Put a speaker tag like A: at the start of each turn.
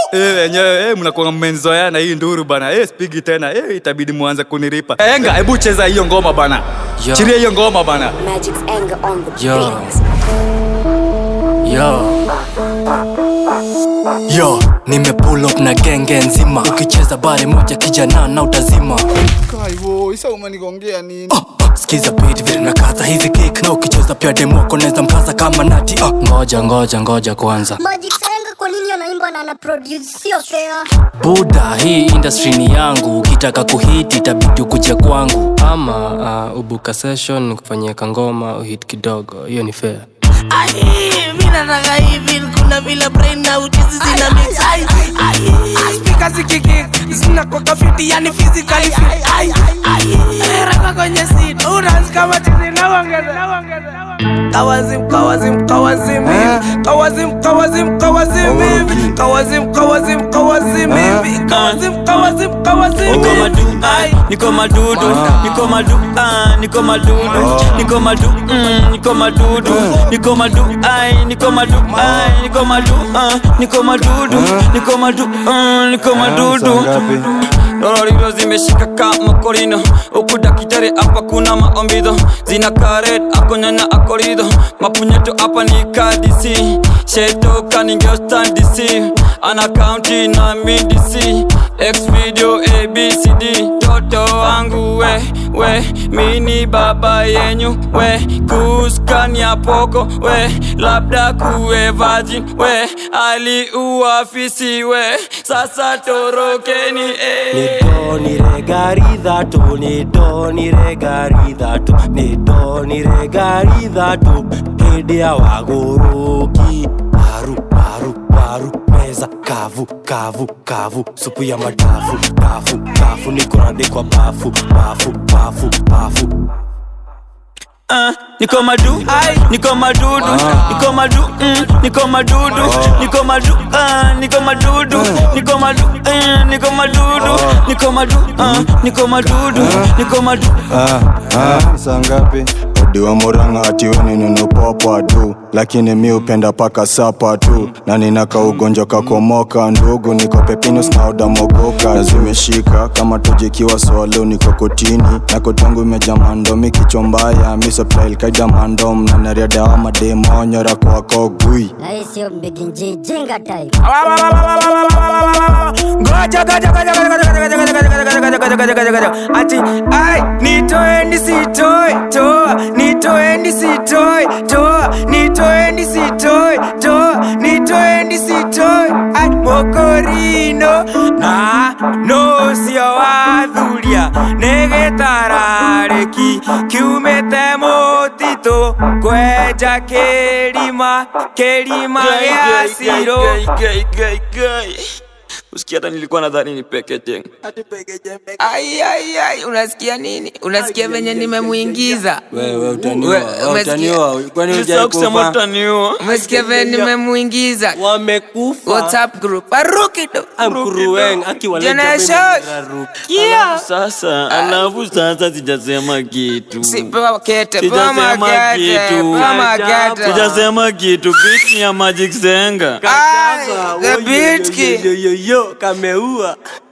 A: Eh, wenyewe eh, mnakuwa mmenzoeana hii nduru bana. Eh, spigi tena. Eh, itabidi muanze kuniripa. Enga, hebu cheza hiyo ngoma bana.
B: Yo.
A: Chiria hiyo ngoma bana.
C: Magic's anger on the
B: Yo.
C: beat.
B: Yo. Yo, nime pull up na genge nzima ukicheza bare moja kijana na utazima
D: Kaivo, isa umenigongea nini?
B: uh, uh, skiza beat vile na kaza hizi kick na ukicheza pia demoko neza mkaza kama nati uh. ngoja ngoja ngoja kwanza
E: Magic's anger kwa nini anaimba na ana produce sio fair.
B: buda hii industry ni yangu ukitaka kuhiti itabidi ukuje kwangu ama uh, ubuka session kufanyia kangoma uhit kidogo hiyo ni fair
F: Ai, mi nataka hivi kuna vile brain na uchizi zina mix ai ai speaker zikiki zinakuwa fiti yani physically fit ai ai rapa kwenye seat unas kama chizi na ongeza kawazim kawazim kawazim hivi kawazim kawazim kawazim hivi kawazim kawazim kawazim hivi kawazim kawazim kawazim
G: Niko
F: hivi
G: madu,
F: ai
G: niko madudu, niko madu, ah, niko madudu, niko madu, mm, niko madudu, niko madu, ai, niko madu, ai, niko madu, ah, niko madudu, niko madu, ah, niko madudu. Dororiro zimeshika kama korino huku dakitari hapa kuna maombido zina karet akonyanya akorido mapunyeto hapa ni kadisi shetoka ningeostandisi ana kaunti na midisi x video abcd toto wangu we we mini baba yenyu we kuskania poko we labda kuwe virgin we aliuafisi we sasa torokeni eh.
H: nidoniregaridhatu nidoniregaridhatu nidoniregaridhatu hĩndĩ ya wagũrũki paru paru paru meza kavu kavu kavu supu ya madafu dafu dafu nĩkũrandĩkwa bafu bafu bafu bafu
G: Ah, niko madu, niko madudu, niko madu, mm, niko madudu, niko madu, ah, niko madudu, niko madu, eh, niko madudu, niko madu, ah, niko madudu, niko madu.
I: Ah, ah, saa ngapi odiwa muranga atiwe ninunupopwa tu lakini mi upenda paka sapa tu na ninaka ugonjwa kakomoka ndugu niko pepinus na odamogoka zimeshika kama tujikiwa swalo niko kotini na kotangu imeja mandomi kichwa mbaya misoplailkaida mandom na nariadawa mademonyora kwako gui
E: Na hii sio mbiginji jinga type.
F: ngoja ngoja ngoja ngoja ngoja ngoja ngoja ngoja ngoja ngoja ngoja ngoja ngoja ati ai nitoeni sitoi toa nitoeni sitoi toa nitoeni sitoi toa nitoeni sitoi ai mokorino na no sio wathuria nĩgĩtararĩki kiumĩte mũtitũ kwenja kĩrima kĩrima gĩa cirũ
G: usikia hata nilikuwa nadhani ni pekete
F: Ai, ai, ai, unasikia nini? Unasikia venye nimemuingiza?
H: wewe utaniua
F: We-
H: wewe
F: umesikia?
H: utaniua kwani
G: Nilisahau kusema
H: hujaikufa
G: utaniua
F: Umesikia venye nimemuingiza?
H: wamekufa
F: WhatsApp group. Aruki tu.
H: amkurueng
F: Generation.
H: akiwaleta
G: sasa alafu sasa sijasema kitu
F: Si pewa kete, pewa
G: Sijasema
F: makete,
G: kitu.
F: pewa makete.
G: sijasema kitu beat ni ya magic zenga
F: Ai, the beat kid.
H: yoyoyo kameua